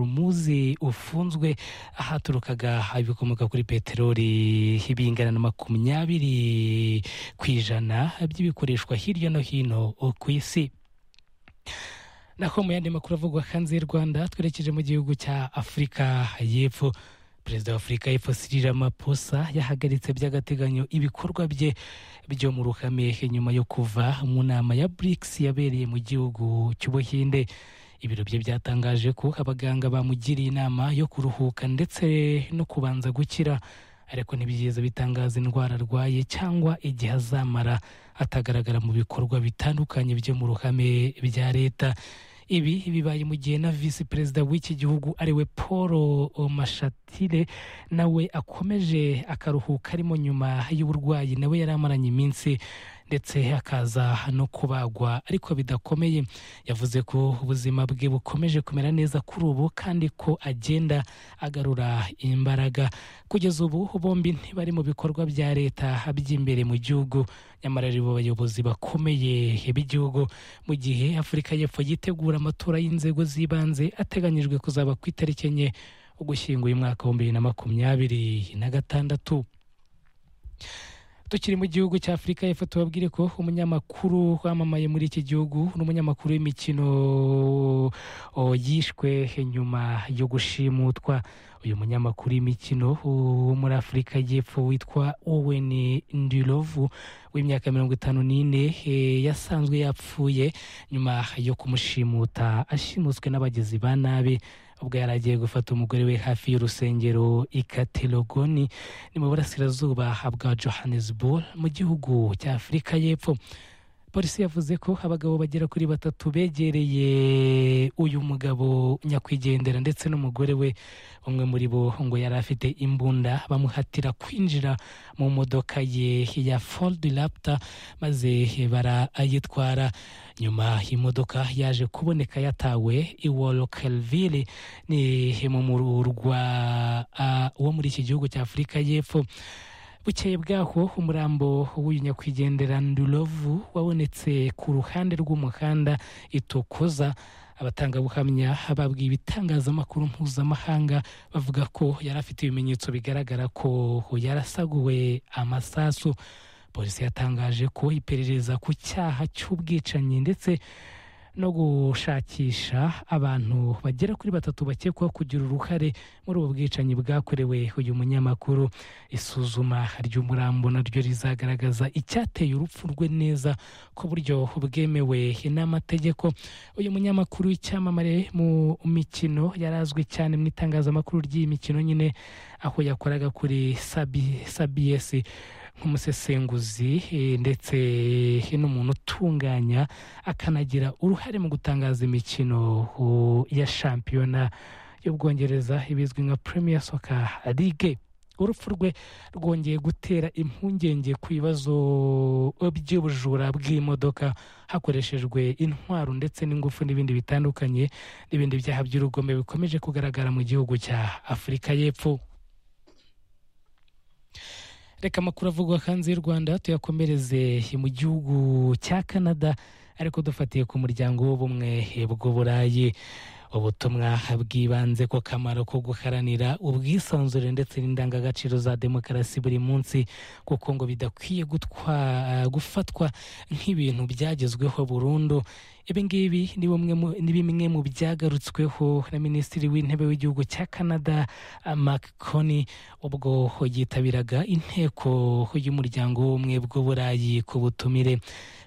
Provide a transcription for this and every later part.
horumuze ufunzwe ahaturukaga ibikomoka kuri peteroli bingana na makumyabiri ku ijana by'ibikoreshwa hirya no hino ku isi nako mu yandi makuru avugwa hanze y'u rwanda twerekeje mu gihugu cya afurika y'epfo perezida wa afurika y'epfo Cyril Ramaphosa yahagaritse by'agateganyo ibikorwa bye byo mu ruhame nyuma yo kuva mu nama ya BRICS yabereye mu gihugu cy'ubuhinde ibiro bye byatangaje ko abaganga bamugiriye inama yo kuruhuka ndetse no kubanza gukira ariko ntibigeze bitangaza indwara arwaye cyangwa igihe azamara atagaragara mu bikorwa bitandukanye byo mu ruhame bya leta ibi bibaye mu gihe na visi perezida w'iki gihugu ariwe paul mashatire nawe akomeje akaruhuka arimo nyuma y'uburwayi nawe yari amaranye iminsi ndetse akaza no kubagwa ariko bidakomeye yavuze ko ubuzima bwe bukomeje kumera neza kuri ubu kandi ko agenda agarura imbaraga kugeza ubu bombi ntibari mu bikorwa bya leta by'imbere mu gihugu nyamara ari bo bayobozi bakomeye b'igihugu mu gihe afurika y'epfo yitegura amatora y'inzego z'ibanze ateganyijwe kuzaba ku itariki enye ugushyinguye umwaka w'ibihumbi bibiri na makumyabiri na gatandatu tukiri mu gihugu cya afurika y'epfo tubabwire ko umunyamakuru wamamaye muri iki gihugu n'umunyamakuru w'imikino yishwe nyuma yo gushimutwa uyu munyamakuru w'imikino wo muri afurika y'epfo witwa owen ndirovu w'imyaka mirongo itanu n'ine yasanzwe yapfuye nyuma yo kumushimuta ashimuswe n'abagizi ba nabi ubwo yari agiye gufata umugore we hafi y'urusengero ikaterogoni ni mu burasirazuba bwa johannesburg mu gihugu cya afurika y'epfo polisi yavuze ko abagabo bagera kuri batatu begereye uyu mugabo nyakwigendera ndetse n'umugore we umwe muri bo ngo yari afite imbunda bamuhatira kwinjira mu modoka ye ya foldi rapta maze barayitwara nyuma imodoka yaje kuboneka yatawe iworokelville ni mu murwa wo muri iki gihugu cya afurika y'epfo bukeye bwaho umurambo w'uyu nyakwigendera ndurovu wabonetse ku ruhande rw'umuhanda itokoza abatangabuhamya babwiye ibitangazamakuru mpuzamahanga bavuga ko yari afite ibimenyetso bigaragara ko yarasaguwe amasasu polisi yatangaje ko iperereza ku cyaha cy'ubwicanyi ndetse no gushakisha abantu bagera kuri batatu bakekwaho kugira uruhare muri ubu bwicanyi bwakorewe uyu munyamakuru isuzuma ry'umurambo naryo rizagaragaza icyateye urupfu rwe neza ku buryo bwemewe n'amategeko uyu munyamakuru w'icyamamare mu mikino yari azwi cyane mu itangazamakuru ry'iyi mikino nyine aho yakoraga kuri sabiyesi nk'umusesenguzi ndetse n'umuntu utunganya akanagira uruhare mu gutangaza imikino ya shampiyona y'ubwongereza ibizwi nka premier soccer league urupfu rwe rwongeye gutera impungenge ku bibazo by'ubujura bw'imodoka hakoreshejwe intwaro ndetse n'ingufu n'ibindi bitandukanye n'ibindi byaha by'urugombe bikomeje kugaragara mu gihugu cya afurika y'epfo reka amakuru avugwa hanze y'u rwanda tuyakomereze mu gihugu cya canada ariko dufatiye ku muryango w'ubumwe bw'uburayi ubutumwa bw'ibanze ku kamaro ko guharanira ubwisanzure ndetse n'indangagaciro za demokarasi buri munsi kuko ngo bidakwiye gufatwa nk'ibintu byagezweho burundu ibi ngibi ni bimwe mu byagarutsweho na minisitiri w'intebe w'igihugu cya canada mark koni ubwo yitabiraga inteko y'umuryango w'ubumwe bw'uburayi ku butumire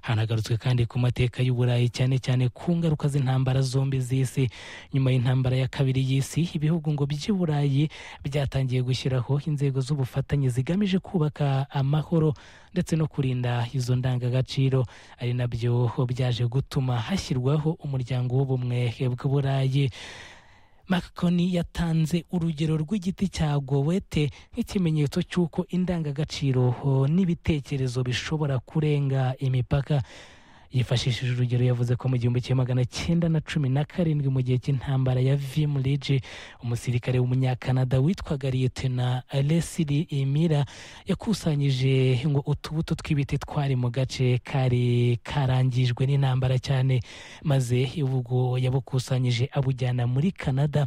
hanagarutswe kandi ku mateka y'uburayi cyane cyane ku ngaruka z'intambara zombi z'isi nyuma y'intambara ya kabiri y'isi ibihugu ngo by'uburayi byatangiye gushyiraho inzego z'ubufatanye zigamije kubaka amahoro ndetse no kurinda izo ndangagaciro ari nabyo byaje gutuma hashyirwaho umuryango w'ubumwe bw'uburayi makoni yatanze urugero rw'igiti cya gowete nk'ikimenyetso cy'uko indangagaciro n'ibitekerezo bishobora kurenga imipaka yifashishije urugero yavuze ko mu gihumbi kimwe magana cyenda na cumi na karindwi mu gihe cy'intambara ya vimuriji umusirikare w'umunyakanada witwaga liyetena lesiri emira yakusanyije ngo utubuto tw'ibiti twari mu gace kari karangijwe n'intambara cyane maze ubwo yabukusanyije abujyana muri canada